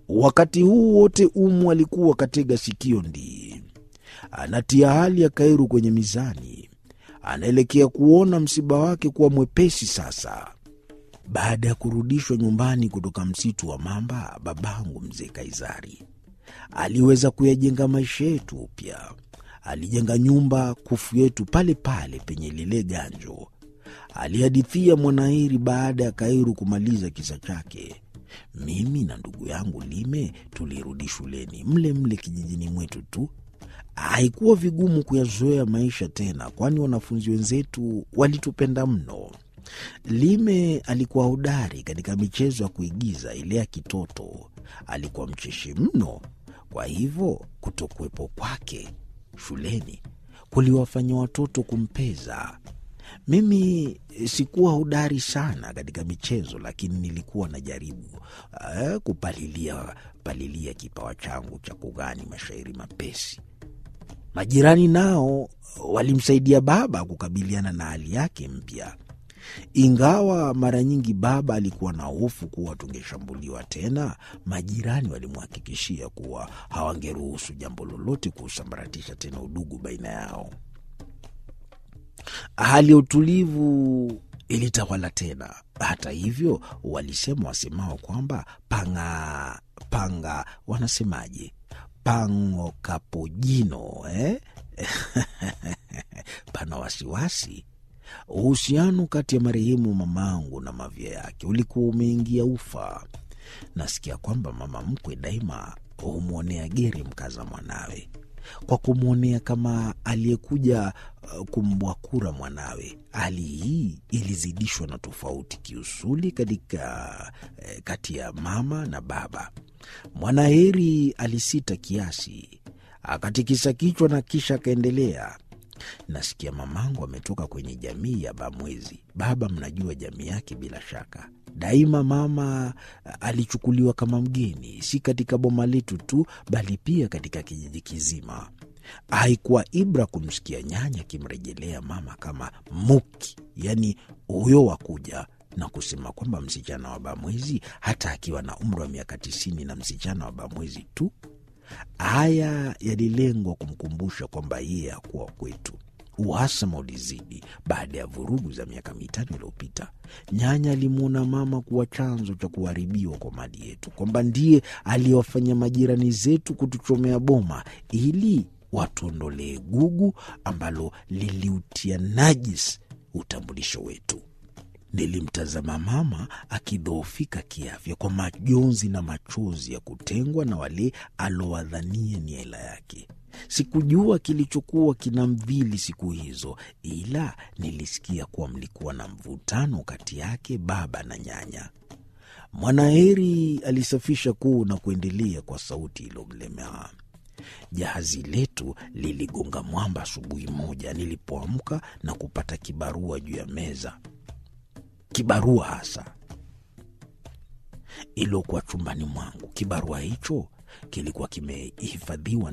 Wakati huu wote Umu alikuwa katega sikio ndii, anatia hali ya Kairu kwenye mizani, anaelekea kuona msiba wake kuwa mwepesi sasa. Baada ya kurudishwa nyumbani kutoka msitu wa mamba, babangu mzee Kaizari aliweza kuyajenga maisha yetu upya. Alijenga nyumba kufu yetu pale pale penye lile ganjo, alihadithia Mwanairi baada ya Kairu kumaliza kisa chake. Mimi na ndugu yangu Lime tulirudi shuleni mle mle kijijini mwetu tu. Haikuwa vigumu kuyazoea maisha tena, kwani wanafunzi wenzetu walitupenda mno. Lime alikuwa hodari katika michezo ya kuigiza ile ya kitoto. Alikuwa mcheshi mno, kwa hivyo kutokuwepo kwake shuleni kuliwafanya watoto kumpeza. Mimi sikuwa hodari sana katika michezo, lakini nilikuwa najaribu uh, kupalilia palilia kipawa changu cha kughani mashairi mapesi. Majirani nao walimsaidia baba kukabiliana na hali yake mpya, ingawa mara nyingi baba alikuwa na hofu kuwa tungeshambuliwa tena. Majirani walimhakikishia kuwa hawangeruhusu jambo lolote kuusambaratisha tena udugu baina yao. Hali ya utulivu ilitawala tena. Hata hivyo, walisema wasemao kwamba panga panga, wanasemaje, pango kapojino eh? pana wasiwasi. Uhusiano kati ya marehemu mamangu na mavya yake ulikuwa umeingia ufa. Nasikia kwamba mama mkwe daima humwonea geri mkaza mwanawe kwa kumwonea kama aliyekuja uh, kumbwakura mwanawe. Hali hii ilizidishwa na tofauti kiusuli katika eh, kati ya mama na baba. Mwanaheri alisita kiasi, akatikisa kichwa na kisha akaendelea. Nasikia mamangu ametoka kwenye jamii ya Bamwezi. Baba, mnajua jamii yake bila shaka. Daima mama alichukuliwa kama mgeni, si katika boma letu tu, bali pia katika kijiji kizima. Haikuwa ibra kumsikia nyanya akimrejelea mama kama muki, yaani huyo wakuja na kusema kwamba msichana wa Bamwezi, hata akiwa na umri wa miaka tisini na msichana wa Bamwezi tu. Haya yalilengwa kumkumbusha kwamba yeye hakuwa kwetu. Uhasama ulizidi baada ya vurugu za miaka mitano iliyopita. Nyanya alimwona mama kuwa chanzo cha kuharibiwa kwa mali yetu, kwamba ndiye aliyewafanya majirani zetu kutuchomea boma ili watuondolee gugu ambalo liliutia najis utambulisho wetu. Nilimtazama mama akidhoofika kiafya kwa majonzi na machozi ya kutengwa na wale alowadhania ni hela yake. Sikujua kilichokuwa kinamdhili siku hizo, ila nilisikia kuwa mlikuwa na mvutano kati yake baba na nyanya. Mwanaheri alisafisha kuu na kuendelea kwa sauti iliyomlemea. Jahazi letu liligonga mwamba asubuhi moja nilipoamka na kupata kibarua juu ya meza kibarua hasa iliokuwa chumbani mwangu. Kibarua hicho kilikuwa kimehifadhiwa